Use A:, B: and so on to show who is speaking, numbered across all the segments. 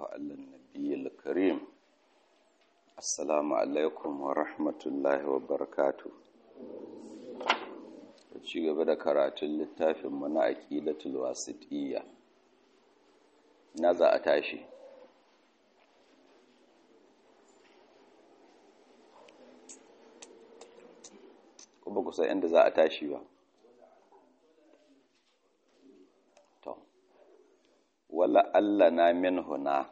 A: على النبي الكريم السلام عليكم ورحمة الله وبركاته ci gaba da karatun littafin mana aqidatul wasitiyya na za a tashi kuma kusa inda za a tashi ba to wala Allah na min huna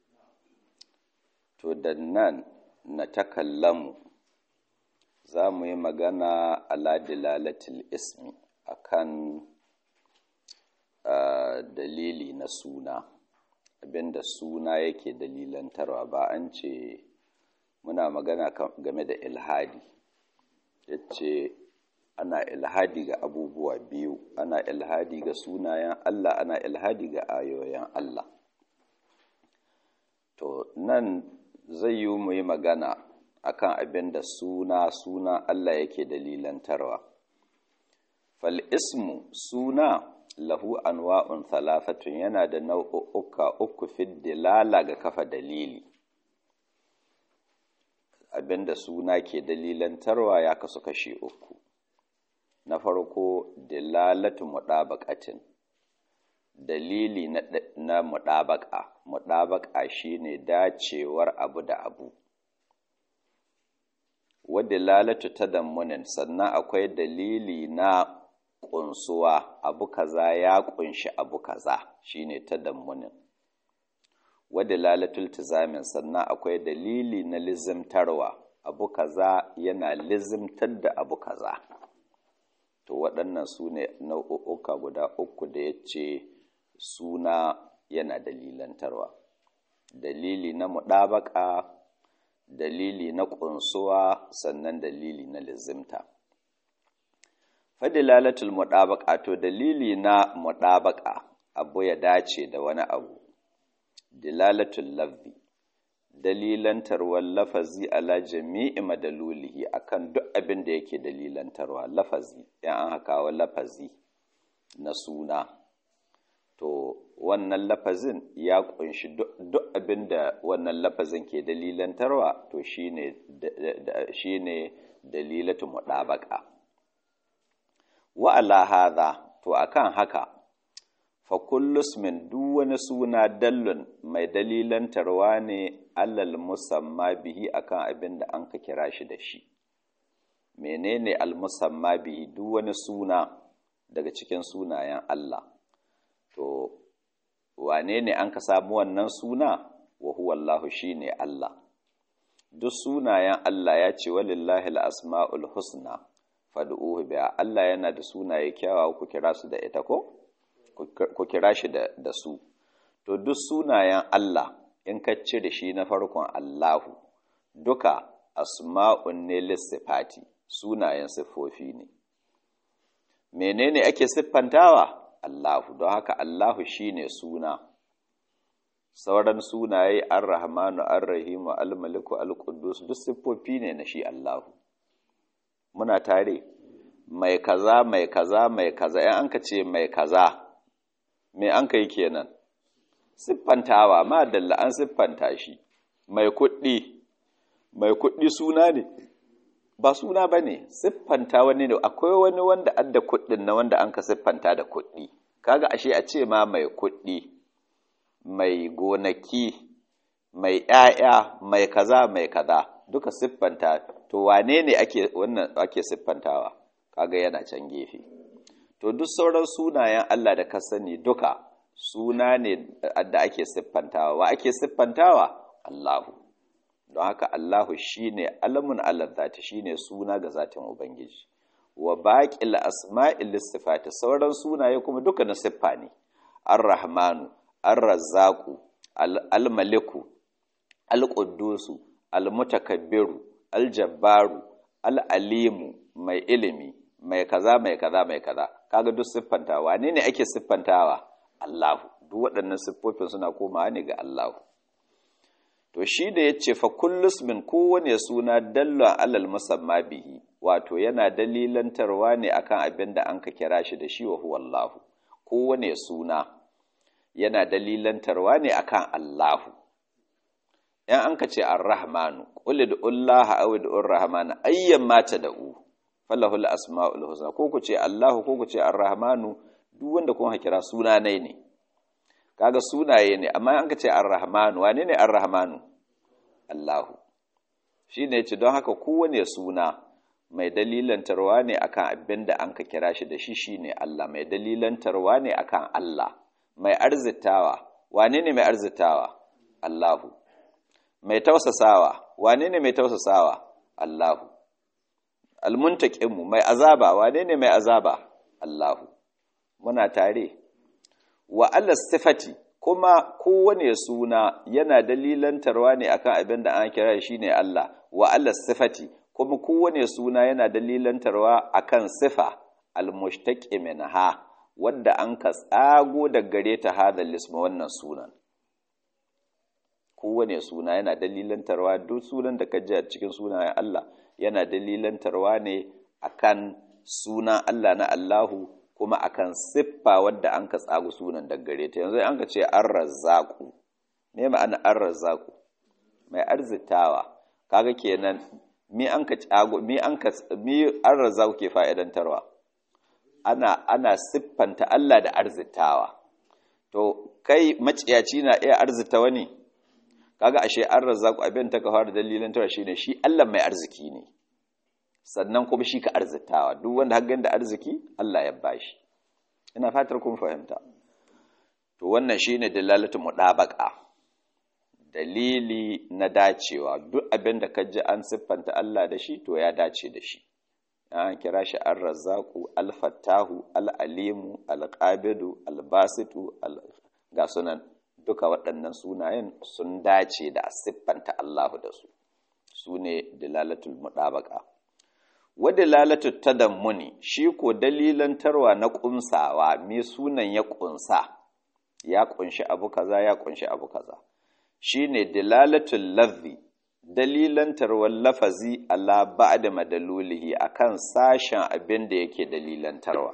A: to da nan na takallamu za mu yi magana ala dilalatil ismi akan uh, dalili na suna abinda suna yake dalilantarwa ba an ce muna magana game da ilhadi yace ana ilhadi ga abubuwa biyu ana ilhadi ga sunayen Allah ana ilhadi ga ayoyin Allah to nan zai yi mu yi magana akan abin da suna suna Allah yake dalilantarwa fal ismu suna lahu anwa'un thalathatun yana da nau'uka uku fi dilala ga kafa dalili abin da suna ke dalilantarwa ya kasu kashi uku na farko dilalatu mudabaqatin dalili na, na mudabaqa mudabaqa shine dacewar abu da abu wa dilalatu tadammunin sannan akwai dalili na kunsuwa abu kaza ya kunshi abu kaza shine tadammunin wa dilalatul tizamin sannan akwai dalili na lizimtarwa abu kaza yana lizimtar da abu kaza to waɗannan su ne nau'uka guda uku da ya ce suna yana dalilantarwa dalili na muɗabaka dalili na ƙunsuwa sannan dalili na lizimta fadilalatul muɗabaka to dalili na muɗabaka abu ya dace da wani abu dilalatul lafzi dalilantarwar lafazi ala jami'i madalulihi akan duk abin da yake dalilantarwa lafazi yan an hakawa lafazi na suna to wannan lafazin ya kunshi duk abin da wannan lafazin ke dalilantarwa to shine shine dalilatu mudabaka wa ala hadha to akan haka fa kullus min duk wani suna dallun mai dalilantarwa ne alal musamma bihi akan abin da an ka kira shi da shi menene al musamma bihi duk wani suna daga cikin sunayen Allah to wane ne an ka samu wannan suna wa huwa Allah shine Allah duk sunayen Allah ya ce walillahi al-asma'ul husna fad'uhu biha Allah yana da sunaye kyawawa ku kira su da ita ko ku kira shi da su to duk sunayen Allah in ka cire shi na farkon Allahu duka asma'un ne lissifati sunayen siffofi ne menene ake siffantawa Allahu don haka Allahu shine suna sauran sunaye ar-rahmanu ar-rahimu al-maliku al-quddus duk siffofi ne na shi Allahu muna tare mai kaza mai kaza mai kaza in an ka ce mai kaza me an kai kenan siffantawa ma dalla an siffanta shi mai kuɗi mai kuɗi suna ne ba suna ba ne siffanta wani ne akwai wani wanda adda kuɗin na wanda an ka siffanta da kuɗi kaga ashe a ce ma mai kuɗi mai gonaki mai ‘ya'ya mai kaza mai kaza duka siffanta to wane ne ake wannan ake siffantawa kaga yana can gefe to duk sauran sunayen Allah da ka sani duka suna ne da ake siffantawa wa ake siffantawa Allahu don haka Allahu shine alamun Allah zati shine suna ga zatin ubangiji wa baqil asma'il sifati sauran sunaye kuma duka na siffa ne ar-rahmanu ar-razzaqu al-maliku al-quddusu al-mutakabbiru al-jabbaru al-alimu mai ilimi mai kaza mai kaza mai kaza kaga duk siffantawa ne ne ake siffantawa Allahu duk waɗannan siffofin suna komawa ne ga Allahu to shi da yace fa kullus min kowane suna dalla alal musamma bihi wato yana dalilantarwa ne akan abin da an ka kira shi da shi wa huwa Allahu kowane suna yana dalilantarwa ne akan Allahu in an ka ce ar-rahmanu qul ud'ullaha aw ud'ur rahmana ayyan ma tad'u falahul asma'ul husna ko ku ce Allahu ko ku ce ar-rahmanu duk wanda kun kira suna ne ne kaga sunaye ne amma an ka ce ar-rahmanu wane ne ar-rahmanu Allahu shine yace don haka kowane suna mai dalilantarwa ne akan abin da an ka kira shi da shi shine Allah mai dalilantarwa ne akan Allah mai arzitawa wane ne mai arzitawa Allahu mai tausasawa wane ne mai tausasawa Allahu almuntaqimu mai azaba wane ne mai azaba Allahu muna tare wa Allah sifati kuma kowane suna yana dalilantarwa ne akan abin da an kira shi ne Allah wa Allah sifati kuma kowane suna yana dalilantarwa akan sifa almushtaqi minha wadda an ka tsago da gare ta hadal isma wannan sunan kowane suna yana dalilantarwa duk sunan da ka ji a cikin sunayen Allah yana dalilantarwa ne akan sunan Allah na Allahu kuma akan siffa wadda an ka tsago sunan da gare ta yanzu an ka ce ar-razzaqu me ma'ana ar-razzaqu mai arzitawa kaga kenan mi an ka tsago mi an ka mi ar-razzaqu ke fa'idantarwa ana ana siffanta Allah da arzitawa to kai maciyaci na iya arzita wani kaga ashe an razzaku abin ta ka fara dalilin tara shine shi Allah mai arziki ne sannan kuma shi ka arzitawa duk wanda har da arziki Allah ya bashi ina fatar kun fahimta to wannan shine dalalatu mudabaqa dalili na dacewa duk abin da ka ji an siffanta Allah da shi to ya dace da shi an kira shi ar-razzaqu al-fattahu al-alimu al-qabidu al-basitu ga sunan duka waɗannan sunayen sun dace da siffanta Allahu da su su ne dalalatul mudabaqa wa dalalatul tadammuni shi ko dalilantarwa na ƙunsawa me sunan ya ƙunsa ya ƙunshi abu kaza ya ƙunshi abu kaza shine dalalatul lafzi dalilantarwar lafazi ala ba'da madalulihi akan sashen abin da yake dalilantarwa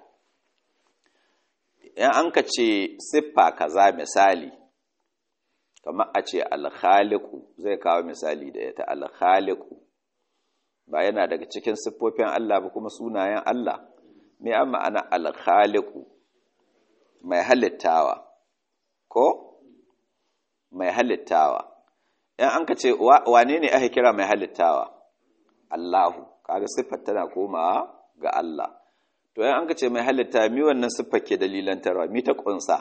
A: in an ka ce siffa kaza misali kamar a ce alkhaliku zai kawo misali da ita alkhaliku ba yana daga cikin siffofin Allah ba kuma sunayen Allah me an ma'ana alkhaliku mai halittawa ko mai halittawa in an ka ce wane ne aka kira mai halittawa Allahu kaga siffar tana komawa ga Allah to yan an ka ce mai halitta mi wannan siffar ke dalilantarwa mi ta kunsa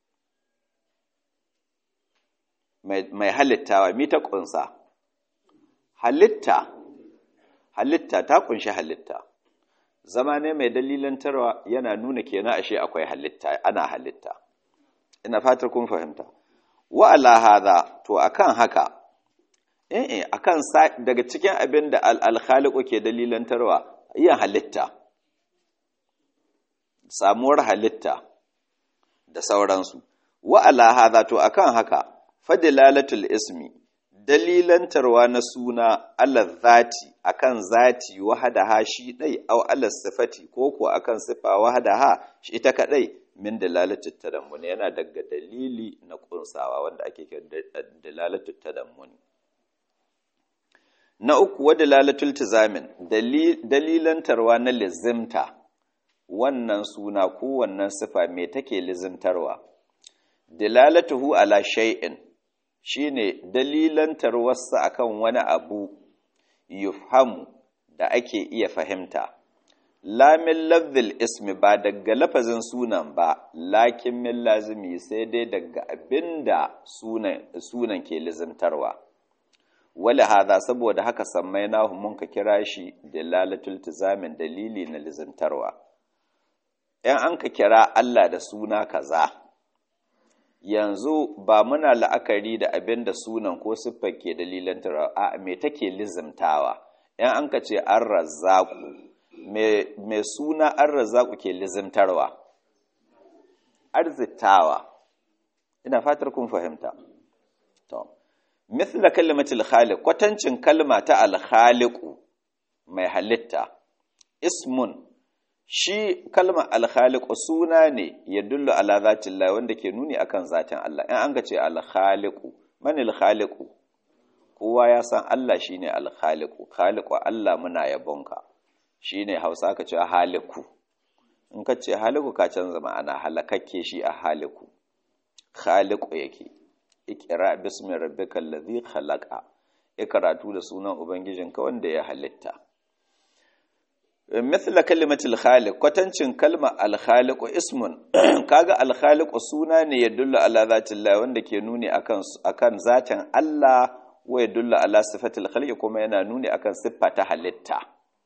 A: mai halittawa mi ta kunsa halitta halitta ta kunshi halitta zama ne mai dalilantarwa yana nuna kenan ashe akwai halitta ana halitta ina fatar kun fahimta wa ala hadha to akan haka eh eh akan daga cikin abin da al-khaliqu ke dalilantarwa yin halitta samuwar halitta da sauransu wa ala hadha to akan haka fadilalatul ismi dalilantarwa na suna ala zati akan zati wahadaha shi dai aw ala sifati ko ko akan sifa wahadaha shi ita kadai min dalalatul tadammuni yana daga dalili na kunsawa wanda ake kira dalalatul tadammuni na uku wa dalalatul tizamin dalilantarwa na lizimta wannan suna ko wannan sifa me take lizimtarwa dalalatuhu ala shay'in shine dalilantar wasu akan wani abu yufhamu da ake iya fahimta lamin lafzil ismi ba daga lafazin sunan ba lakin min lazimi sai dai daga abinda sunan, sunan ke lizimtarwa wala hada saboda haka sammai nahu mun ka kira shi dalalatul tizamin dalili na lizimtarwa in an ka kira Allah da suna kaza yanzu ba muna la'akari da abin da sunan ko siffar ke dalilan a me take lizimtawa in an ka ce an razzaku me suna an razzaku ke lizimtarwa arzitawa ina fatar kun fahimta to mithla kalimatul khaliq kwatancin kalma ta al mai halitta ismun shi kalmar alkhaliku suna ne ya dullu ala zatin Allah wanda ke nuni akan zatin Allah in an ga ce alkhaliku man alkhaliku kowa ya san Allah shine al-khaliqu khaliqu Allah muna yabonka shine Hausa ka ce haliku in ka ce haliku ka canza ma'ana halakakke shi a haliku khaliqu yake ikra bismi rabbikal ladhi khalaqa ikratu da sunan ubangijinka wanda ya halitta mithla kalimatul khaliq kwatancin kalma al khaliq ismun kaga al khaliq suna ne ya dulla ala zatillah wanda ke nuni akan akan zatin Allah wa ya dulla ala sifatil khaliq kuma yana nuni akan siffa ta halitta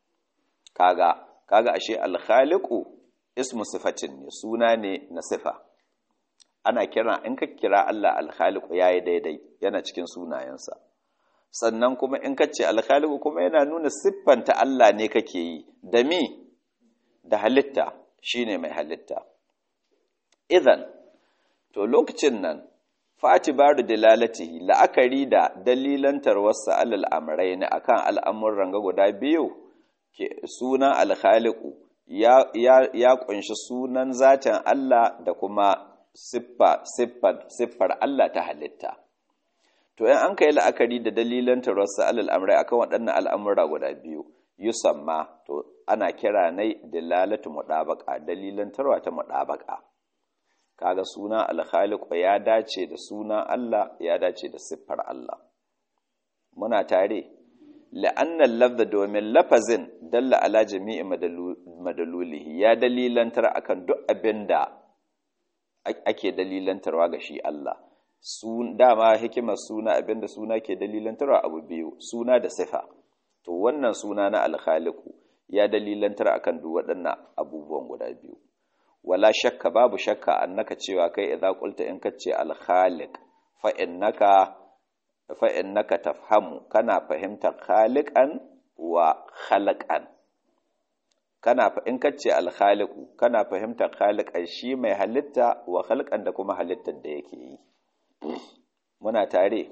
A: kaga kaga ashe al khaliq ismu sifatin ne suna ne na sifa ana kira in ka kira Allah al khaliq yayi daidai yana cikin sunayensa sannan kuma in ka ce alkhaliku kuma yana nuna siffanta Allah ne kake yi da mi da halitta shine mai halitta idan to lokacin nan fatibaru dalalatihi la'akari da dalilantar wasu alal amrai ne akan al'amuran ga guda biyu ke sunan alkhaliku ya, ya, ya kunshi sunan zatin Allah da kuma siffa, siffar Allah ta halitta to in an kai la'akari da dalilan tarwasa alal amrai akan waɗannan al'amura guda biyu yusamma to ana kira nai dalalatu mudabaqa dalilan tarwa ta mudabaqa kaga suna al-khaliq ya dace da sunan Allah ya dace da siffar Allah muna tare la'anna lafza domin lafazin dalla ala jami'i madalulihi ya dalilantar akan duk abinda ake dalilantarwa ga shi Allah dama hikimar suna abinda suna ke dalilantarwa abu biyu suna da sifa to wannan suna na alkhaliku ya dalilantar akan duk waɗannan abubuwan guda biyu wala shakka babu shakka annaka cewa kai idza qulta in kace alkhaliq fa innaka fa innaka tafhamu kana fahimtar khaliqan wa khalaqan kana in kace alkhaliqu kana fahimtar khaliqan shi mai halitta wa khalqan da kuma halittar da yake yi muna tare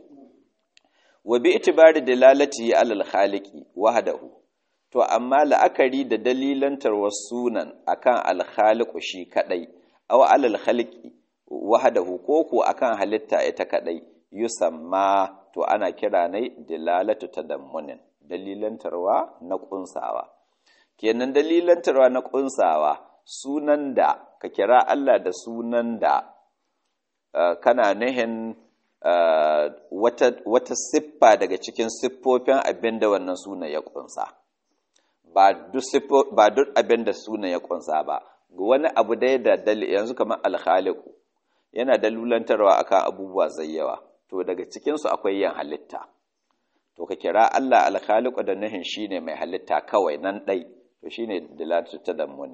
A: wa bi itibari dalalati alal khaliqi wahdahu to amma la'akari da dalilantar sunan akan al khaliqu shi kadai aw alal khaliqi wahdahu ko ko akan halitta ita kadai yusamma to ana kira ne dalalatu tadammunin dalilantarwa na kunsawa kenan dalilantarwa na kunsawa sunan da ka kira Allah da sunan da Uh, kana nihin uh, wata, wata siffa daga cikin siffofin abin da wannan suna ya kunsa ba duk abin da suna ya kunsa ba wani abu dai da dali yanzu kamar alhaliku yana dalulantarwa akan abubuwa zai yawa to daga cikinsu akwai yin halitta to ka kira Allah alhaliku da nihin shine mai halitta kawai nan ɗai to shine dalatu ta dammunin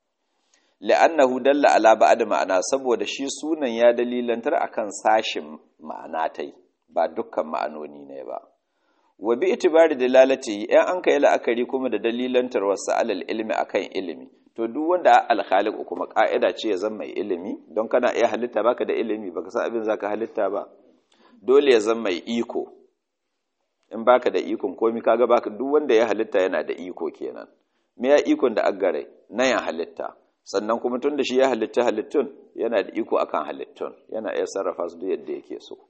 A: la'annahu dalla ala ba'd ma'ana saboda shi sunan ya dalilantar akan sashin ma'ana tai ba dukkan ma'anoni ne ba wa bi itibari dalalati in an kai la'akari kuma da dalilantar wasu alal ilmi akan ilimi to duk wanda alkhaliq kuma ka'ida ce ya zama mai ilimi don kana iya halitta baka da ilimi baka san abin zaka halitta ba dole ya zama mai iko in baka da ikon komi kaga baka duk wanda ya halitta yana da iko kenan me ya ikon da aggare na ya halitta sannan kuma tun da shi ya halitta halittun yana da iko akan halittun yana iya sarrafa su yadda yake so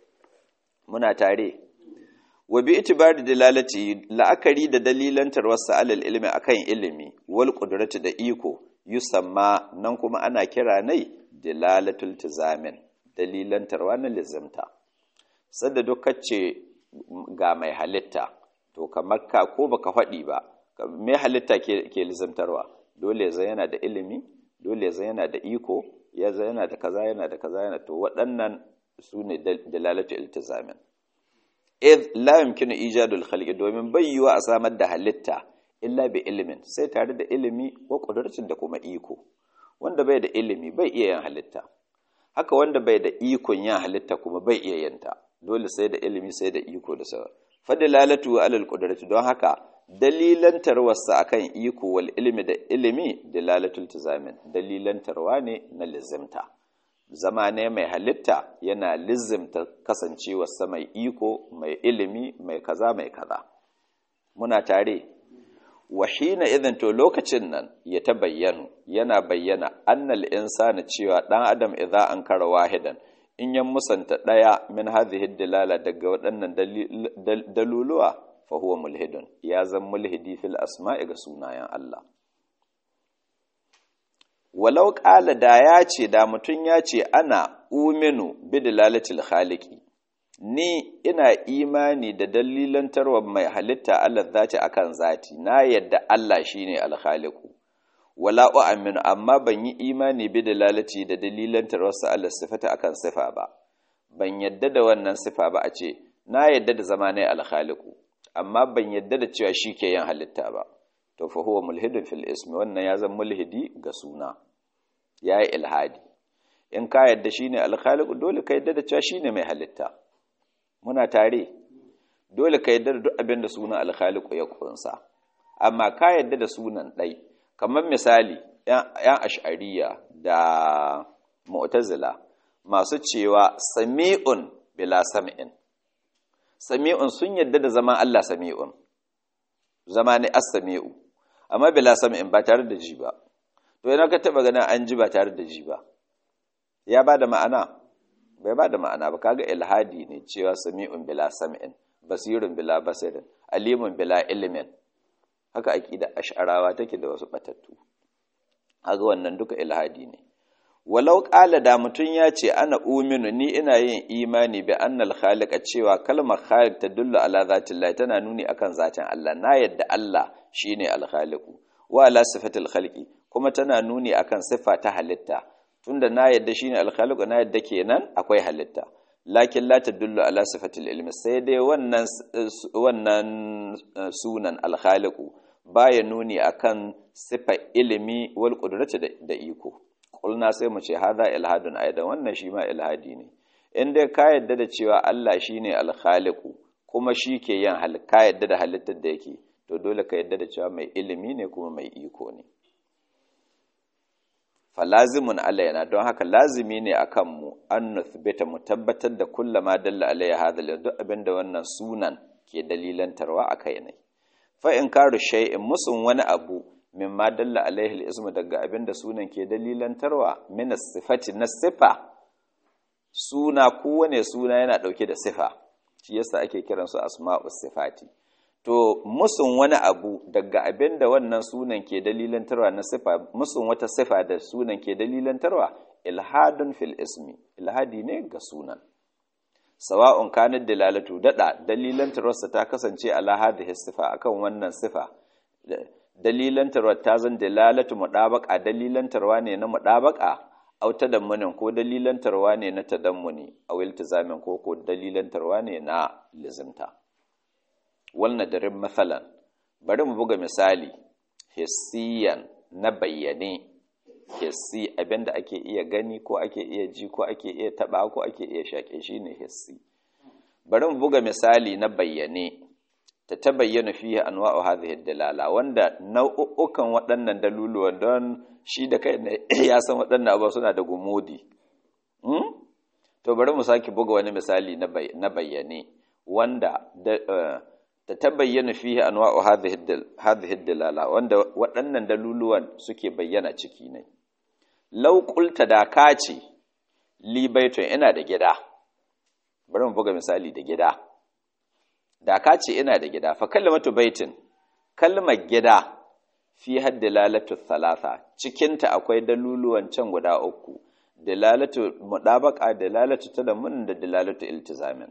A: muna tare wa bi itibari dalalati la'akari da dalilantar wasu alal ilmi akan ilimi wal qudrati da iko yusamma nan kuma ana kira nai dalalatul tizamin dalilantarwa na lizimta sadda duk kace ga mai halitta to kamar ka ko baka faɗi ba mai halitta ke, ke lizimtarwa dole zai yana da ilimi dole zai yana da iko ya zai yana da kaza yana da kaza yana to waɗannan su ne dalalatu iltizamin id la yumkinu ijadul khalqi domin bai yiwa a samar da halitta illa bi ilimin sai tare da ilimi wa qudratin da kuma iko wanda bai da ilimi bai iya yin halitta haka wanda bai da ikon yin halitta kuma bai iya yin ta dole sai da ilimi sai da iko da sauran fadilalatu alal qudrati don haka dalilantarwarsa akan iko wal ilmi da ilimi dalalatul tizamin dalilantarwa ne na lizimta zama ne mai halitta yana lizimta kasancewarsa mai iko mai ilimi mai kaza mai kaza muna tare wahina idan to lokacin nan ya ta bayyanu yana bayyana annal insana cewa dan adam idza ankara wahidan in yan musanta ɗaya min hadhihi dalala daga waɗannan daluluwa fa huwa mulhidun ya zan mulhidi fil asma'i ga sunayen Allah walau ƙala da ya ce da mutum ya ce ana uminu bi dalalatil khaliqi ni ina imani da dalilantarwa mai halitta Allah zati akan zati na yadda Allah shine alkhaliqu wala u'minu amma ban yi imani bi dalalati da dalilantarwa sa Allah sifata akan sifa ba ban yadda da wannan sifa ba a ce na yadda da zama ne alkhaliqu amma ban yadda da cewa shi ke yin halitta ba to fa huwa mulhidun fil ismi wannan ya zama mulhidi ga suna yayi ilhadi in ka yadda shine alkhaliqu dole ka yadda da cewa shine mai halitta muna tare dole ka yadda da duk abin da sunan alkhaliqu ya kunsa amma ka yadda da sunan dai kamar misali yan ash'ariya da mu'tazila masu cewa sami'un bila sam'in sami'un sun yadda da zaman Allah sami'un zama ne as-sami'u amma bila sam'in ba tare da ji ba to yana ka taba ganin an ji ba tare da ji ba ya ba da ma'ana bai ba da ma'ana ba kaga ilhadi ne cewa sami'un bila sam'in basirun bila basirin alimun bila ilimin haka aqida ash'arawa take da wasu batattu kaga wannan duka ilhadi ne walau qala da mutun ya ce ana uminu ni ina yin imani bi annal khaliqa cewa kalmar khaliq tadullu ala zatillah tana nuni akan zatin Allah na yadda Allah shine al-khaliqu wa ala sifatil khalqi kuma tana nuni akan sifa ta halitta tunda na yadda shine al-khaliqu na yadda kenan akwai halitta lakin la tadullu ala sifatil ilmi sai dai wannan wannan sunan al-khaliqu baya nuni akan sifa ilimi wal qudrati da iko kulna sai mu ce hadha ilhadun aidan wannan shi ma ilhadi ne in dai ka yadda da cewa Allah shine al-khaliqu kuma shi ke yin hal ka yadda da halittar da yake to dole ka yadda da cewa mai ilimi ne kuma mai iko ne falazimun alaina don haka lazimi ne akan mu an nuthbita mu tabbatar da kullama dalla alayya hadha duk abinda wannan sunan ke dalilantarwa akai ne fa in karu shay'in musun wani abu mimma dalla alaihi al daga abinda sunan ke dalilantarwa min sifati na sifa suna kowane suna yana dauke da sifa shi yasa ake kiransu asma'us sifati to musun wani abu daga abin da wannan sunan ke dalilantarwa na sifa musun wata sifa da sunan ke dalilantarwa ilhadun fil ismi ilhadi ne ga sunan sawa'un kanat dalalatu dada dalilantarwarsa ta kasance ala hadhihi sifa akan wannan sifa dalilantarwa ta zan dalalatu mudabaqa dalilantarwa ne na mudabaqa au tadammunin ko dalilantarwa ne na tadammuni aw iltizamin ko ko dalilantarwa ne na lizimta wannan darin matsalan bari mu buga misali hissiyan na bayyane hissi abinda ake iya gani ko ake iya ji ko ake iya taba ko ake iya shaƙe shi ne hissi bari mu buga misali na bayyane ta ta bayyana fiye anwa'u hadhihi dalala wanda nau'ukan waɗannan daluluwan don shi da kai ya san waɗannan abubuwa suna da gumudi to bari mu sake buga wani misali na bayyane wanda ta tabayyana fihi anwa'u hadhihi dalala wanda waɗannan daluluwan suke bayyana ciki ne law qulta da ka ce li baitun ina da gida bari mu buga misali da gida da ka ce ina da gida fa kalmatu baitin kalmar gida fi haddalalatu thalatha cikin ta akwai daluluwan can guda uku dalalatu mudabaqa dalalatu tadammun da dalalatu iltizamin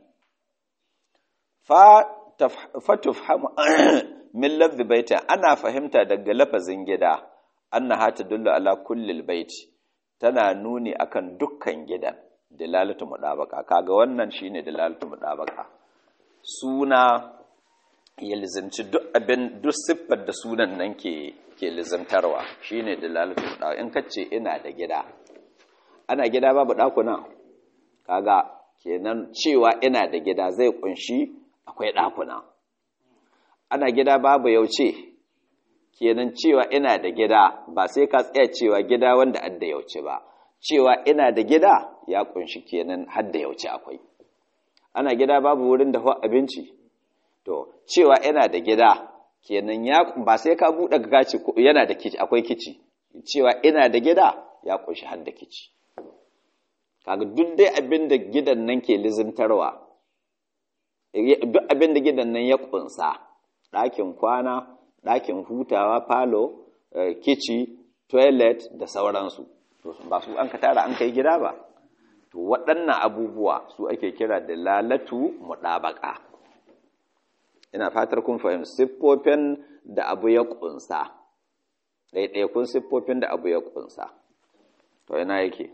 A: fa fatufhamu min lafzi baiti ana fahimta daga lafazin gida annaha tadullu ala kulli baiti tana nuni akan dukkan gidan dalalatu mudabaka kaga wannan shine dalalatu mudabaka suna ya lizimci duk abin duk siffar da sunan nan ke ke lizimtarwa shine dalalatu mudabaka in kace ina da gida ana gida babu dakuna kaga kenan cewa ina da gida zai kunshi akwai ɗakuna ana gida babu yauce kenan cewa ina da gida ba sai ka tsaya cewa gida wanda adda yauce ba cewa ina da gida ya kunshi kenan hadda yauce akwai ana gida babu wurin da abinci to cewa ina da gida kenan ya ba sai ka buɗe gaci yana da kici akwai kici cewa ina da gida ya kunshi hadda kici kaga duk dai abin da gidan nan ke lizimtarwa duk abin da gidan nan ya kunsa ɗakin kwana ɗakin hutawa falo kici toilet da sauransu ba su an ka tara an kai gida ba to waɗannan abubuwa su ake kira da lalatu muɗabaka ina fatar kun fahimci siffofin da abu ya kunsa ɗaiɗaikun siffofin da abu ya kunsa to ina yake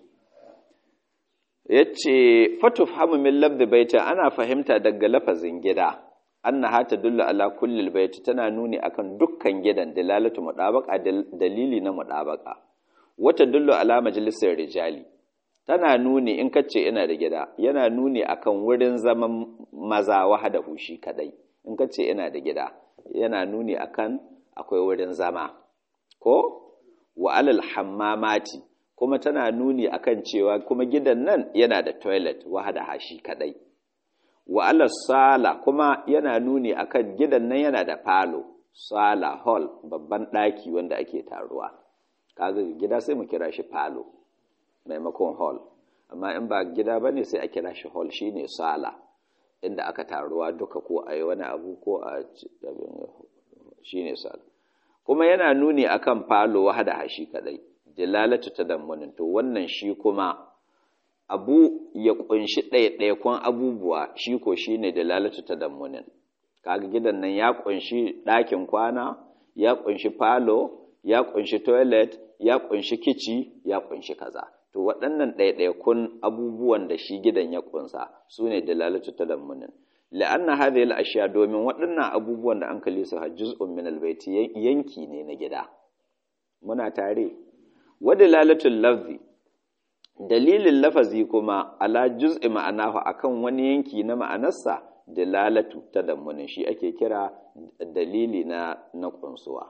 A: yace fatuf hamu min labdi baita ana fahimta daga lafazin gida annaha tadullu ala kulli baiti tana nuni akan dukkan gidan dalalatu mudabaqa dalili na mudabaqa wata dullu ala majalisar rijali tana nuni in kace ina da gida yana nuni akan wurin zaman maza wahada hushi kadai in kace ina da gida yana nuni akan akwai wurin zama ko wa alal hammamati kuma tana nuni akan cewa kuma gidan nan yana da toilet wahada hashi kadai wa ala sala kuma yana nuni akan gidan nan yana da falo sala hall babban daki wanda ake taruwa kaga gida sai mu kira shi falo maimakon hall amma in ba gida bane sai a kira shi hall shine sala inda aka taruwa duka ko a yi wani abu ko a shine sala kuma yana nuni akan falo wahada hashi kadai dilalatu tadammunin to wannan shi kuma abu ya kunshi ɗaiɗaikon abubuwa shi ko shi ne dalalatu tadammunin kaga gidan nan ya kunshi ɗakin kwana ya kunshi falo ya kunshi toilet ya kunshi kici ya kunshi kaza to waɗannan ɗaiɗaikun abubuwan da shi gidan ya kunsa su ne dalalatu tadammunin la'anna hadhihi al-ashya domin waɗannan abubuwan da an kalli su juz'un min al-baiti yanki ne na gida muna tare wa dalalatul lafzi dalilin lafazi kuma ala juz'i ma'anahu akan wani yanki na ma'anarsa dalalatu tadammunin shi ake kira dalili na na kunsuwa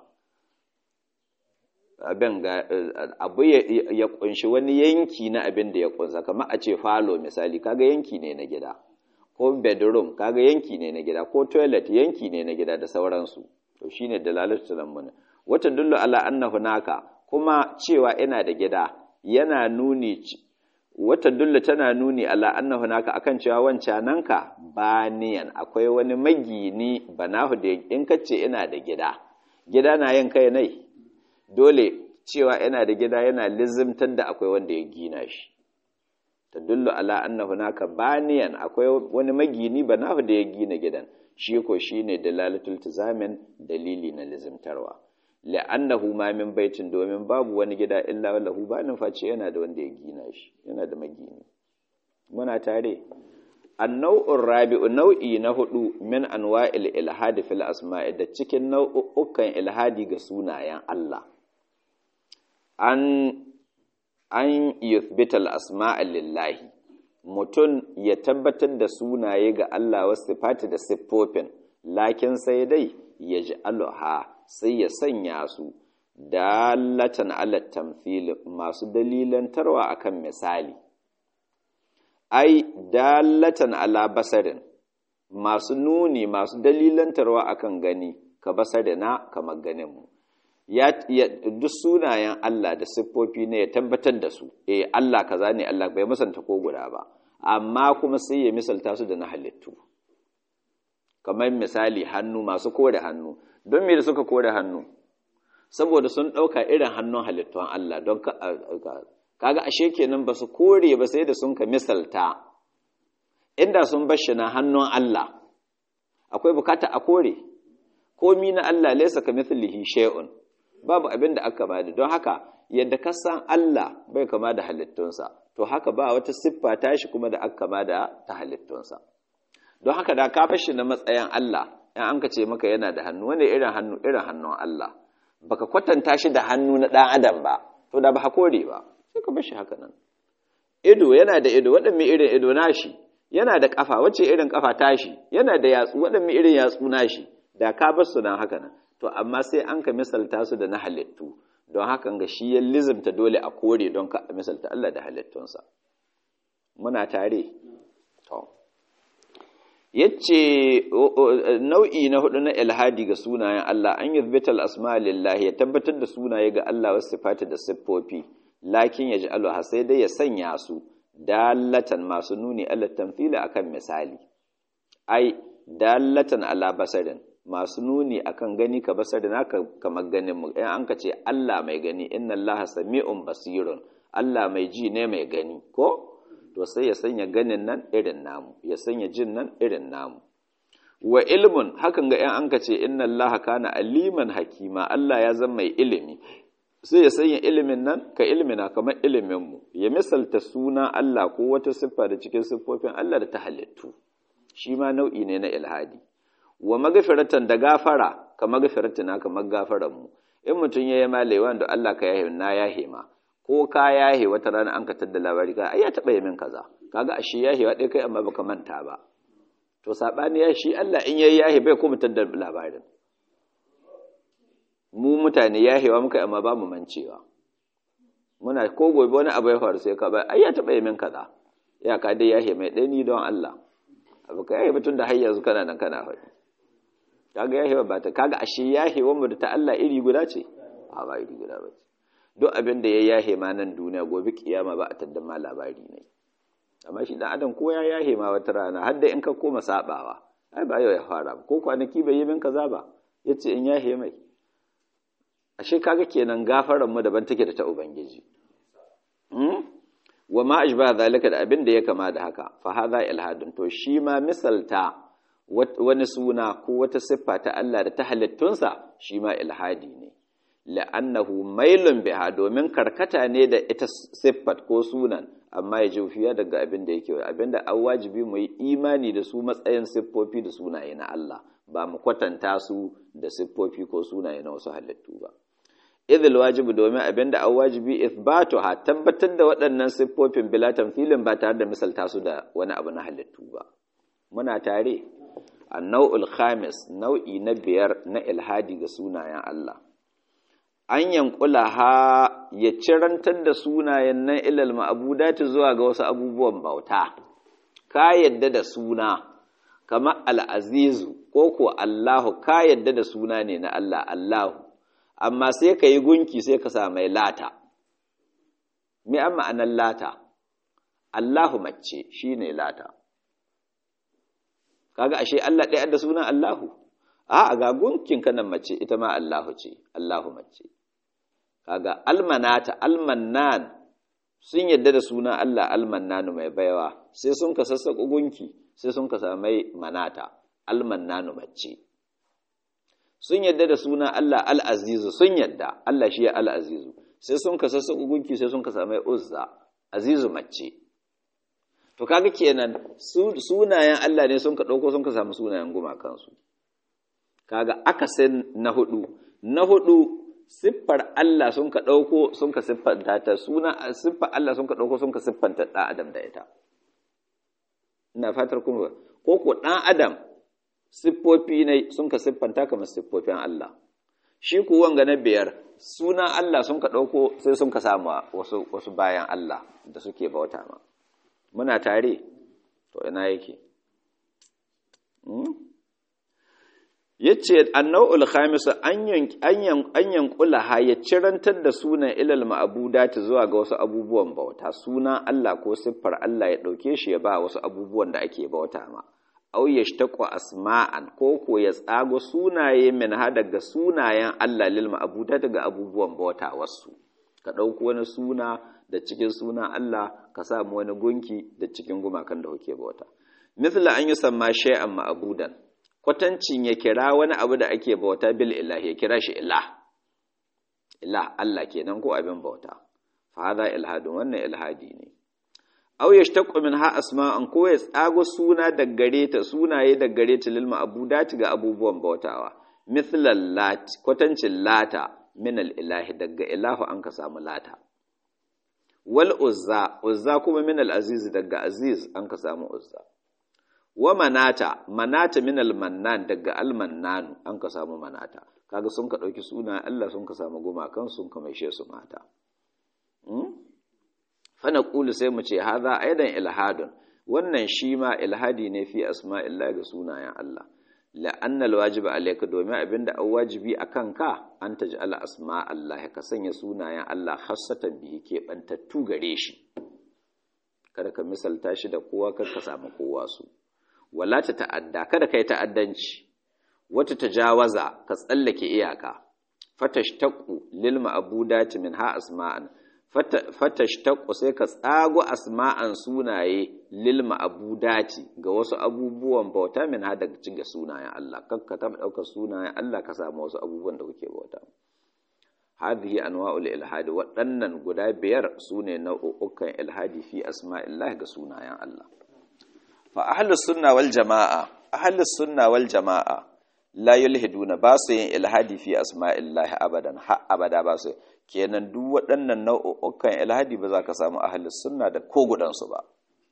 A: abin ga abu ya kunshi wani yanki na abin da ya kunsa kamar a ce falo misali kaga yanki ne na gida ko bedroom kaga yanki ne na gida ko toilet yanki ne na gida da sauransu to shine dalalatu tadammunin wata dullu ala anna hunaka kuma cewa ina da gida yana nuni wata dulla tana nuni ala anna hunaka akan cewa wancananka baniyan akwai wani magini banahu da in kace ina da gida gida na yin kai nai dole cewa ina da gida yana lizimtar da akwai wanda ya gina shi tadullu ala anna hunaka baniyan akwai wani magini banahu da ya gina gidan shi ko shine dalalatul tizamin dalili na lizimtarwa la'annahu ma min baitin domin babu wani gida illa lahu banin face yana da wanda ya gina shi yana da magini muna tare annau'ur rabi'u nau'i na hudu min anwa'il ilhadi fil asma'i da cikin nau'ukan ilhadi ga sunayen Allah an an yuthbita al asma'a lillahi mutum ya tabbatar da sunaye ga Allah wasu sifati da siffofin lakin sai dai ya ji aluha sai ya sanya su dalatan ala tamthil masu dalilantarwa akan misali ai dalatan ala basarin masu nuni masu dalilantarwa akan gani ka basarina kamar ganin mu ya, duk sunayen Allah da siffofi ne ya tabbatar da su eh Allah kaza ne Allah bai musanta ko guda ba amma kuma sai ya misalta su da na halittu kamar misali hannu masu kore hannu don me da suka kore hannu saboda sun ɗauka irin hannun halittun Allah don kaga ashe kenan ba su kore ba sai da sun ka misalta inda sun bashi na hannun Allah akwai bukata a kore komi na Allah laisa ka mithlihi shay'un babu abin da aka bada don haka yadda ka san Allah bai kama da halittunsa to haka ba wata siffa tashi kuma da aka kama da ta halittunsa don haka da ka fashi na matsayin Allah in an ka ce maka yana da hannu wani irin hannu irin hannun Allah baka kwatanta shi da hannu na ɗan adam ba to da ba hakore ba sai ka bashi haka nan ido yana da ido waɗanne irin ido nashi yana da ƙafa wacce irin ƙafa tashi yana da yatsu waɗanne irin yatsu nashi da ka bar su nan haka nan to amma sai an ka misalta su da na halittu don haka ga shi ya lizimta dole a kore don ka misalta Allah da halittunsa muna tare to yace nau'i na hudu na ilhadi ga sunayen Allah an yuthbita al-asma lillahi ya tabbatar da sunaye ga Allah wasu sifati da siffofi lakin yaj'aluha sai dai ya sanya su dalatan masu nuni ala tamthili akan misali ai dalatan ala basarin masu nuni akan gani ka basarin haka kamar ganin mu in an ka ce Allah mai gani inna Allah sami'un basirun Allah mai ji ne mai gani ko to sai ya sanya ganin nan irin namu ya sanya jin nan irin namu wa ilmun hakan ga 'yan an ka ce inna Allah kana aliman hakima Allah ya zama mai ilimi sai ya sanya ilimin nan ka ilimina kamar iliminmu ya misalta suna Allah ko wata siffa da cikin siffofin Allah da ta halittu shi ma nau'i ne na ilhadi wa magafiratan da gafara ka magafiratina kamar gafaranmu in mutum ya yi malewa da Allah ka yahe na yahe ma ko ka yahe wata rana an ka tadda labari ka ai ya taɓa yi min kaza kaga ashe yahewa ɗaya kai amma baka manta ba to saɓani ya shi Allah in yayi yahe bai kuma tadda labarin mu mutane yahewa muka amma ba mu mancewa muna ko gobe wani abu ya faru sai ka ba ai ya taɓa yi min kaza ya ka dai yahe mai ɗani don Allah abu ka yahe mutum da har yanzu kana nan kana faɗi kaga yahewa ba ta kaga ashe yahewa mu da ta Allah iri guda ce a ba iri guda ba ce duk abin da ya yahe ma nan duniya gobe kiyama ba a tadda ma labari ne amma shi dan adam ko ya yahe ma wata rana har da in ka koma sabawa ai ba yau ya fara ko kwanaki bai yi min kaza ba yace in yahe mai ashe kaga kenan gafaran mu daban take da ta ubangiji wa ma ashba zalika da abin da ya kama da haka fa hadha ilhadun to shi ma misalta wani suna ko wata siffa ta Allah da ta halittunsa shi ma ilhadi ne la'annahu mailun biha domin karkata ne da ita siffat ko sunan amma ya jufiya daga abin da yake abin da an wajibi mu yi imani da su matsayin siffofi da sunaye na Allah ba mu kwatanta su da siffofi ko sunaye na wasu halittu ba idil wajibi domin abin da an wajibi ithbatu ha tabbatar da waɗannan siffofin bila tamthilin ba tare da misalta su da wani abu na halittu ba muna tare annau'ul khamis nau'i na biyar na ilhadi ga sunayen Allah an yankula ha ya cirantar da sunayen nan ilal ma'abudati zuwa ga wasu abubuwan bauta ka yadda da suna kamar al'azizu ko ko Allahu ka yadda da suna ne na Allah Allahu amma sai ka yi gunki sai ka sa mai lata me an ma'anar lata Allahu mace shi ne lata kaga ashe Allah ɗaya da sunan Allahu a ga gunkin kanan mace ita ma Allahu ce Allahu mace kaga almanata almannan sun yadda da sunan Allah almannanu mai baiwa sai sun ka sassaƙo gunki sai sun ka samai manata almannanu mace sun yadda da sunan Allah al'azizu sun yadda Allah shi ya al'azizu sai sun ka sassaƙo gunki sai sun ka samai uzza azizu mace to kaga kenan sunayen Allah ne sun ka ɗauko sun ka samu sunayen gumakansu kaga akasin na hudu na hudu siffar Allah sun ka ɗauko sun ka siffanta ta suna siffar Allah sun ka ɗauko sun ka siffanta ɗan adam da ita ina fatar kuma ko ko ɗan adam siffofi ne sun ka siffanta kamar siffofin Allah shi ku wanga na biyar sunan Allah sun ka ɗauko sai sun ka samu wasu wasu bayan Allah da suke bauta ma muna tare to ina yake yace annau'ul khamis an yankula ha ya cirantar da sunan ilal ma'budati zuwa ga wasu abubuwan bauta sunan Allah ko siffar Allah ya dauke shi ya ba wasu abubuwan da ake bauta ma aw yashtaqu asma'an ko ko ya tsago sunaye min ha daga sunayen Allah lil ma'budati ga abubuwan bauta wasu ka dauko wani suna da cikin sunan Allah ka samu wani gunki da cikin gumakan da kuke bauta mithla an yusamma shay'an ma'budan kwatancin ya kira wani abu da ake bauta bil ilahi ya kira shi ilah ilah Allah kenan ko abin bauta fa hadha ilhadun wannan ilhadi ne aw yashtaqu minha asma'an ko ya tsago suna da gare ta sunaye da gare ta lil ma'budati ga abubuwan bautawa mithla lat kwatancin lata min al ilahi daga ilahu an ka samu lata wal uzza uzza kuma min al aziz daga aziz an ka samu uzza wa manata manata min almannan daga almannanu an ka samu manata kaga sun ka dauki suna Allah sun ka samu gumakan sun ka maishe su mata fa naqulu sai mu ce hadha aidan ilhadun wannan shi ma ilhadi ne fi asma'illahi ga sunayen Allah la'anna alwajiba alayka domin abinda an wajibi akan ka an taj'ala asma'allahi ka sanya sunayen Allah khassatan bihi ke bantattu gare shi kada ka misalta shi da kowa kada ka samu kowa su wala ta ta'adda kada ka yi ta'addanci wata tajawaza ka tsallake iyaka fatashtaqu lil ma'budati min ha asma'an fatashtaqu sai ka tsago asma'an sunaye lil ma'budati ga wasu abubuwan bauta min ha daga cikin sunayen Allah kakka ta dauka sunayen Allah ka samu wasu abubuwan da kuke bauta hadhihi anwa'ul ilhadi waɗannan guda biyar sune nau'ukan ilhadi fi asma'illah ga sunayen Allah fa ahlus sunna wal jama'a ahlus sunna wal jama'a la yulhiduna ba su yin ilhadi fi asma'illah abadan ha abada ba su kenan duk waɗannan nau'ukan ilhadi ba za ka samu ahlus sunna da ko gudansu ba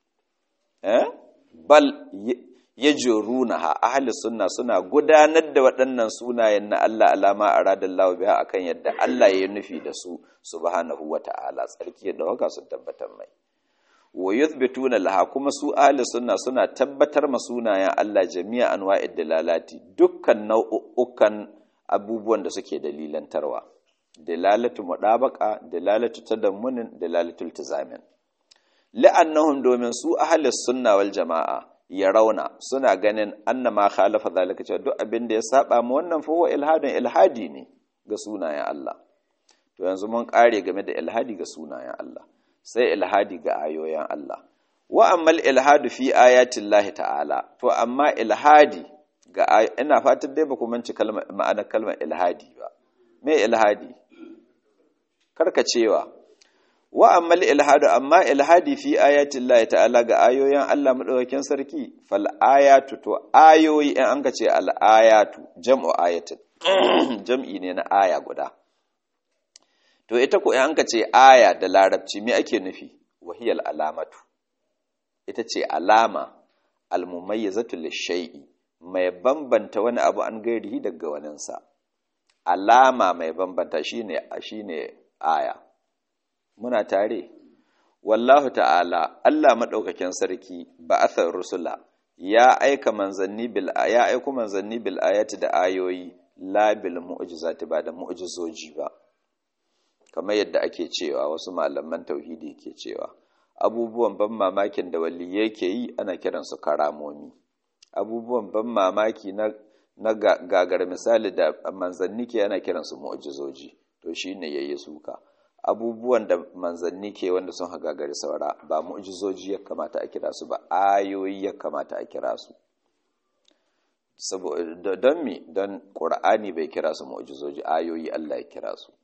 A: eh bal yajrunaha ahlus sunna suna gudanar da waɗannan sunayen na Allah alama aradallahu biha akan yadda Allah ya nufi da su subhanahu wata'ala tsarki da waka sun tabbatar mai wa yuthbituna laha kuma su ahli sunna suna tabbatar ma sunayen Allah jami'a anwa'id dalalati dukkan nau'ukan abubuwan da suke dalilantarwa dalalatu mudabaqa dalalatu tadammunin dalalatul tizamin la'annahum domin su ahli sunna wal jama'a ya rauna suna ganin annama khalafa zalika cewa duk abin da ya saba mu wannan fa huwa ilhadun ilhadi ne ga sunayen Allah to yanzu mun kare game da ilhadi ga sunayen Allah sai ilhadi ga ayoyin Allah wa ammal ilhadu fi ayatin lahi ta'ala to amma ilhadi ga ina fatan dai ba ku manci kalmar ma'anar kalmar ilhadi ba me ilhadi karkacewa wa ammal ilhadu amma ilhadi fi ayatin lahi ta'ala ga ayoyin Allah madaukakin sarki fal ayatu to ayoyi in an ka ce al ayatu jam'u ayatin jam'i ne na aya guda to ita ko an ka ce aya da larabci me ake nufi wahiyal alamatu ita ce alama almumayyizatu lishay'i mai bambanta wani abu an gairihi daga waninsa alama mai bambanta shine shine aya muna tare wallahu ta'ala Allah madaukakin sarki ba'athar rusula ya aika manzanni bil ya aika manzanni bil ayati da ayoyi la bil mu'jizati ba da mu'jizoji ba kamar yadda ake cewa wasu malaman tauhidi ke cewa abubuwan ban mamakin da wali yake yi ana kiransu karamomi abubuwan ban mamaki na na gagar misali da manzanni ke ana kiransu mu'jizoji to shine yayi suka abubuwan da manzanni ke wanda sun gagari saura ba mu'jizoji ya kamata a kira su ba ayoyi ya kamata a kira su saboda don mi don qur'ani bai kira su mu'jizoji ayoyi Allah ya kira su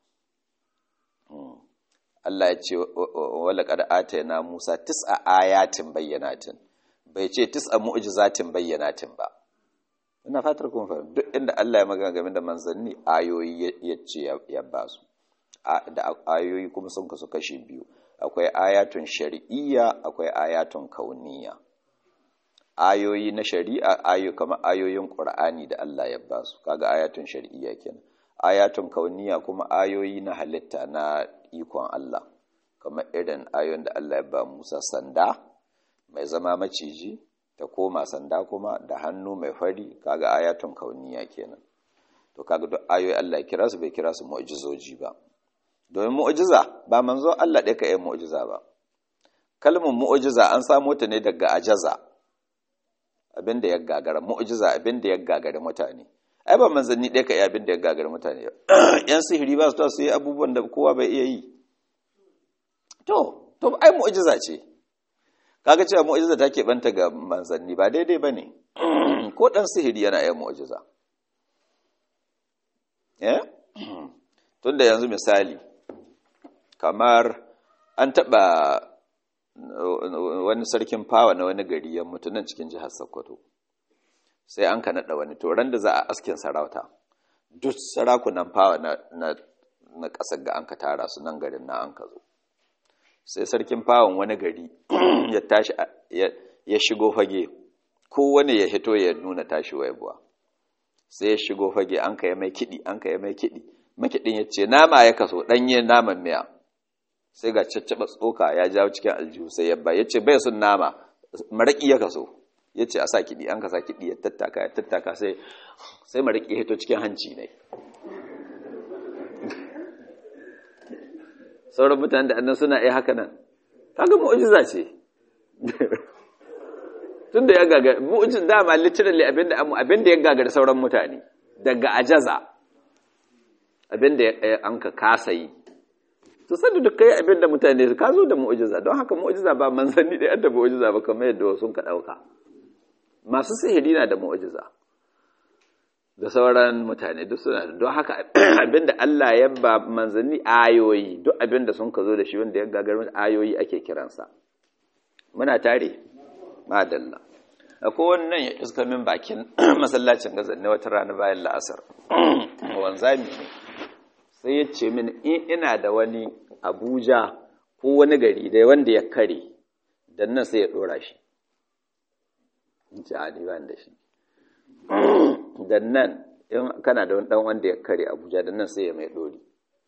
A: Allah ya ce wala qad atayna Musa tis'a ayatin bayyanatin bai ce tis'a mu'jizatin bayyanatin ba ina fatar kun fahimta duk inda Allah ya magana game da manzanni ayoyi ya ce ya ba su da ayoyi kuma sun kasu kashi biyu akwai ayatun shari'iyya akwai ayatun kauniya ayoyi na shari'a ayoyi kamar ayoyin Qur'ani da Allah ya ba su kaga ayatun shari'iyya kenan ayatun kauniya kuma ayoyi na halitta na ikon Allah kamar irin ayoyin da Allah ya ba Musa sanda mai zama maciji ta koma sanda kuma da hannu mai fari kaga ayatun kauniya kenan to kaga duk ayoyi Allah ya kira su bai kira su mu'jizoji ba domin mu'jiza ba manzon Allah ɗaya ka yi mu'jiza ba kalmar mu'jiza an samo ta ne daga ajaza abinda ya gagara mu'jiza abinda ya gagara mutane ai ba manzanni ɗaya ka yi abinda ya gagara mutane yan sihiri ba su ta su yi abubuwan da kowa bai iya yi to to ai mu'jiza ce kaga cewa mu'jiza ta keɓanta ga manzanni ba daidai ba ne ko ɗan sihiri yana yin mu'jiza eh tunda yanzu misali kamar an taɓa wani sarkin fawa na wani gari ya mutu nan cikin jihar Sokoto sai an ka naɗa wani toron da za a askin sarauta duk sarakunan fawa na na ƙasar ga an ka tara su nan garin na an ka zo sai sarkin fawon wani gari ya tashi ya shigo fage kowane ya hito ya nuna tashi waibuwa sai ya shigo fage an ka yi mai kiɗi an ka yi mai kiɗi makiɗin ya ce nama ya kaso ɗanye naman miya sai ga caccaɓa tsoka ya jawo cikin aljihu sai ya ba ya ce bai sun nama maraƙi ya kaso ya ce a sa kiɗi an ka sa kiɗi ya tattaka ya tattaka sai sai maraƙi ya hito cikin hanci ne sauran mutane da annan suna iya haka nan kaga mu'jiza ce tun da ya gagari mu'ujin dama literally abinda abinda ya gagari sauran mutane daga ajaza abinda an ka kasa yi to sanda duk kai abinda mutane ka zo da mu'ujiza don haka mu'ujiza ba manzanni da yadda mu'ujiza ba kamar yadda wasu ka dauka masu sihiri na da mu'ujiza da sauran mutane duk suna don haka abinda Allah ya ba manzanni ayoyi duk abinda sun ka zo da shi wanda ya gagari ayoyi ake kiransa muna tare madalla akwai wannan ya iska min bakin masallacin gazan ne wata rana bayan la'asar wanzami sai ya ce min in ina da wani abuja ko wani gari da wanda ya kare dan nan sai ya dora shi in ce ani ban da shi dan nan in kana da wani dan wanda ya kare abuja dan nan sai ya mai dori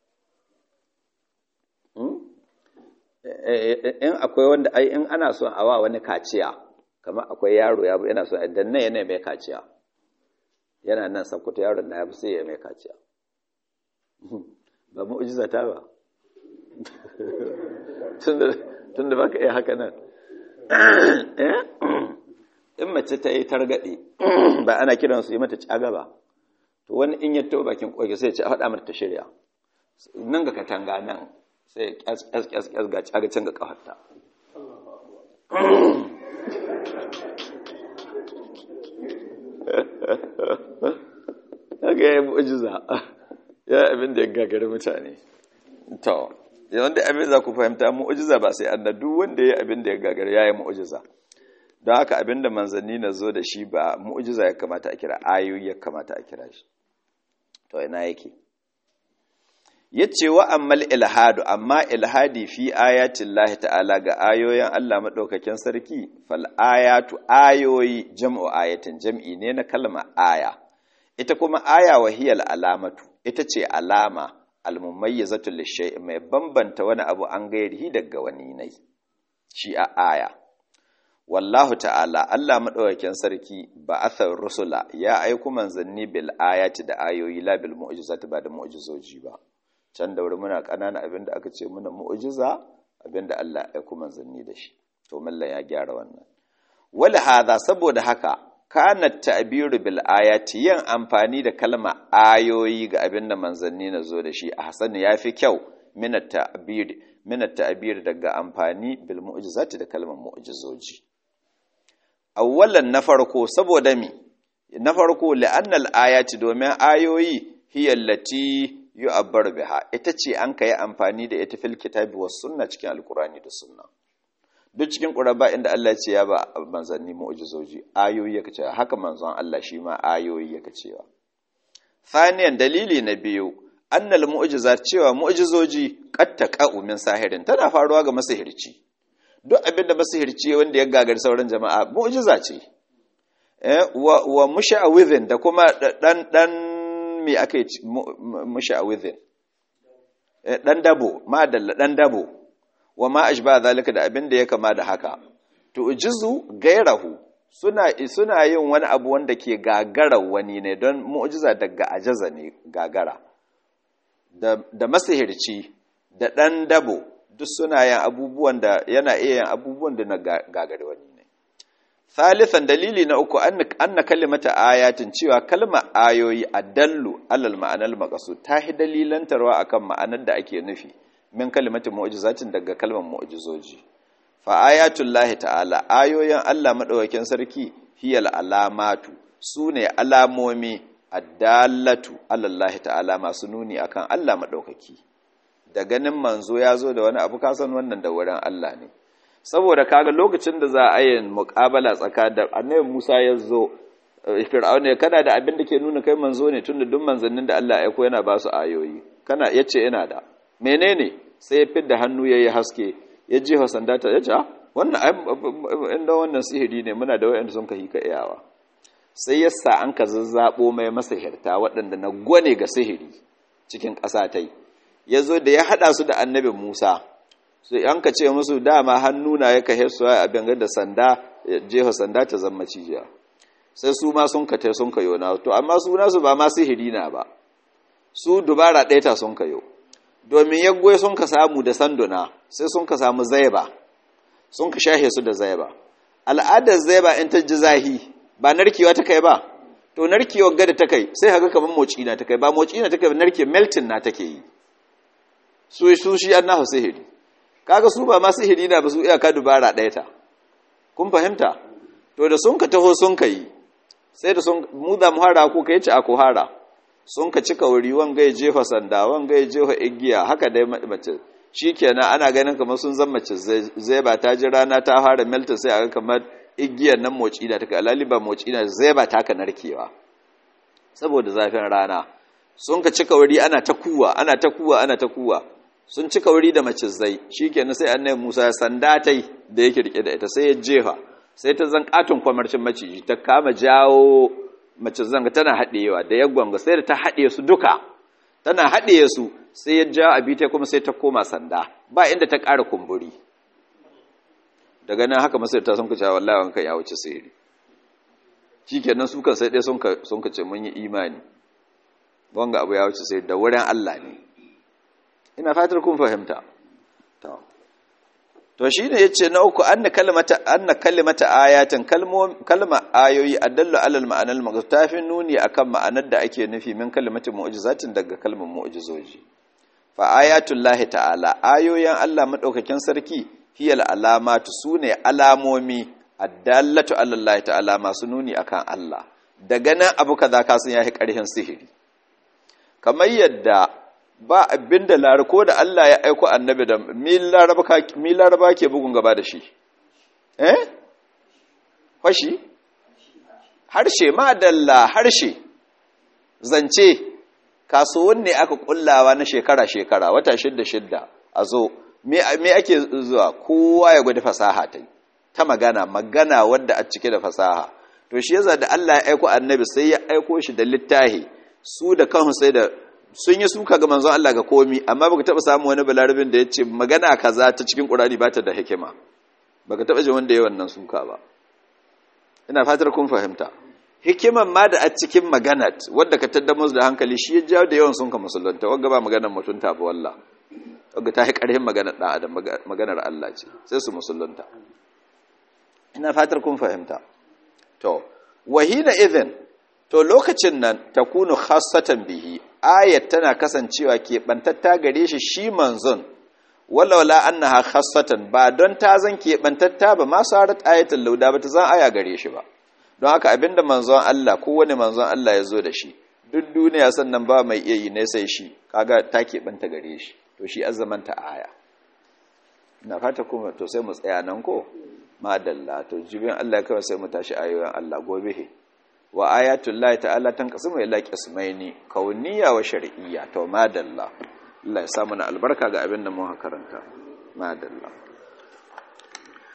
A: in akwai wanda ai in ana son a wa wani kaciya kamar akwai yaro ya yana son dan nan yana mai kaciya yana nan sakkwato yaron na ya fi sai ya mai kaciya ba mu'ujiza ta ba tun da baka iya haka nan in mace ta yi targaɗe ba ana kiran su yi mata caga ba to wani in ya taɓa bakin ƙoƙi sai ce a haɗa mata ta shirya nan ga katanga nan sai ƙyas ƙyas ƙyas ga caga can ga ƙafarta haka ya yi mu'ujiza ya abin da ya gagari mutane to wanda abin za ku fahimta mu'ujiza ba sai an duk wanda ya abin da ya gagari ya yi mu'ujiza don haka abin da manzanni na zo da shi ba mu'ujiza ya kamata a kira ayoyi ya kamata a kira shi to ina yake ya ce wa ammal ilhadu amma ilhadi fi ayatin lahi ta'ala ga ayoyin Allah maɗaukakin sarki fal ayatu ayoyi jam'u ayatin jam'i ne na kalma aya ita kuma aya wahiyal alamatu ita ce alama almumayyizatu lishay mai bambanta wani abu an gairihi daga wani nai shi a aya wallahu ta'ala Allah madaukakin sarki ba athar rusula ya aiku manzanni bil ayati da ayoyi la bil mu'jizati ba da mu'jizoji ba can da wuri muna kanana abinda aka ce muna mu'jiza abinda Allah ya aiku manzanni da shi to mallan ya gyara wannan wala hadha saboda haka kana ta'biru bil ayati yin amfani da kalma ayoyi ga abin da manzanni na zo da shi a hasan yafi kyau min at-ta'bir min at-ta'bir daga amfani bil mu'jizati da kalmar mu'jizoji awwalan na farko saboda mi na farko la'anna al-ayati domin ayoyi hiya allati yu'abbar biha ita ce an kai amfani da ita fil kitabi was sunna cikin alqurani da sunna duk cikin ƙuraba inda Allah ce ya ba manzanni mu'jizoji ayoyi yake cewa haka manzon Allah shi ma ayoyi yake cewa thaniyan dalili na biyu annal mu'jizat cewa mu'jizoji qad taqa'u min sahirin tana faruwa ga masihirci duk abin da masihirci wanda ya gagar sauran jama'a mu'jiza ce eh wa, wa musha'awidhin da kuma dan dan me ake musha'awidhin eh dan dabo madalla dan dabo wa ma ashba zalika da abin da ya kama da haka to ujizu gairahu suna suna yin wani abu wanda ke gagara wani ne don mu'jiza daga ajaza ne gagara da da masihirci da dan dabo duk suna yin abubuwan da yana iya yin abubuwan da na gagari wani ne thalithan dalili na uku anna kalimata ayatin cewa kalma ayoyi adallu alal ma'anal maqsud ta hi dalilantarwa akan ma'anar da ake nufi min kalimatin mu'jizatin daga kalmar mu'jizoji fa ayatul lahi ta'ala ayoyin Allah madaukakin sarki hiyal alamatu sune alamomi addallatu alallahi ta'ala masu nuni akan Allah madaukaki da ganin manzo ya zo da wani abu kasan wannan da wurin Allah ne saboda kaga lokacin da za a yi muƙabala tsakanin annabi Musa ya zo Fir'auna ya kana da abin da ke nuna kai manzo ne tunda duk manzannin da Allah ya aiko yana ba su ayoyi kana yace ina da menene sai ya fidda hannu yayi haske ya ji sanda ta yace wannan inda wannan sihiri ne muna da wayanda sun kai ka iyawa sai yasa an ka zazzabo mai masahirta waɗanda na gwane ga sihiri cikin ƙasa tai yazo da ya hada su da annabi Musa sai an ka ce musu dama hannu na ya kahe su a bangar da sanda jeho sanda ta zama cijiya sai su ma sun kate sun kayo na to amma su nasu ba ma sihiri na ba su dubara ɗaya ta sun kayo domin yaggoi sun ka samu da sanduna sai sun ka samu zaiba sun ka shahe su da zaiba al'adar zaiba in ta ji zahi ba narkewa ta kai ba to narkewar gada ta kai sai haka kamar moci na ta kai ba moci na ta kai narke melting na take yi su su shi an nahu sihiri kaga su ba ma sihiri na ba su iyaka dubara ɗaya ta kun fahimta to da sun ka taho sun ka yi sai da sun mu da muhara ko kai ci a hara sun ka cika wuri wanga ya jefa sanda wanga ya jefa igiya haka dai mace shikenan ana ganin kamar sun zama mace zai ba ta ji rana ta fara melta sai a ga kamar igiyar nan moci da take alali ba moci da zai ba ta ka narkewa saboda zafin rana sun ka cika wuri ana ta kuwa ana ta kuwa ana ta kuwa sun cika wuri da mace zai shikenan sai annabi Musa ya sanda tai da yake rike da ita sai ya jefa sai ta zan katon kwamarcin maciji ta kama jawo mace zanga tana haɗewa da ya gwanga sai da ta haɗe su duka tana haɗe su sai ya ja abita kuma sai ta koma sanda ba inda ta ƙara kumburi daga nan haka masu ta sun ka cewa wallahi wanka ya wuce sihiri shikenan su kan sai dai sun ka sun ka ce mun yi imani wanga abu ya wuce sai da wurin Allah ne ina fatar kun fahimta to to shine yace na uku anna kalimata anna kalimata ayatin kalma ayoyi adallu alal ma'anal maghtafin nuni akan ma'anar da ake nufi min kalimatin mu'jizatin daga kalmar mu'jizoji fa ayatul lahi ta'ala ayoyin Allah madaukakin sarki hiyal alamatu sune alamomi addallatu alal lahi ta'ala masu nuni akan Allah daga nan abu kaza ka san yahi karhin sihiri kamar yadda ba abin da ko da Allah ya aiko annabi da mi laraba ke bugun gaba da shi eh fashi harshe ma dalla harshe zance kasuwan ne aka kullawa na shekara-shekara wata shidda-shidda a zo me ake zuwa kowa ya gwada fasaha ta ta magana magana wadda a cike da fasaha to shi yasa da Allah ya aiko annabi sai ya aiko shi da littahi su da kansu sai da sun yi suka ga manzon Allah ga komi amma baka taba samu wani balarabin da ya ce magana kaza ta cikin Qur'ani ba ta da hikima baka taba ji wanda ya wannan suka ba ina fatar kun fahimta hikiman ma da a cikin maganat wanda ka tadda musu da hankali shi ya jawo da yawan sun ka musulunta wanda ba maganar mutunta ba wallah wanda ta yi karhin maganar dan adam maganar Allah ce sai su musulunta ina fatar kun fahimta to wahina idhin to lokacin nan takunu khassatan bihi ayat tana kasancewa keɓantatta gare shi shi manzon walawala annaha khassatan ba don ta zan keɓantatta ba ma sarat ayatul lauda ba ta zan aya gare shi ba don haka abinda manzon Allah ko wani manzon Allah ya zo da shi duk duniya sannan ba mai iya yi ne sai shi kaga ta keɓanta gare shi to shi azamanta aya ina fata kuma to sai mu tsaya nan ko madalla to jibin Allah kawai sai mu tashi ayoyin Allah gobe he wa ayatul lahi ta'ala tanqasimu ila qismaini kauniyya wa shar'iyya to madalla Allah ya samu na albarka ga abin da mu karanta madalla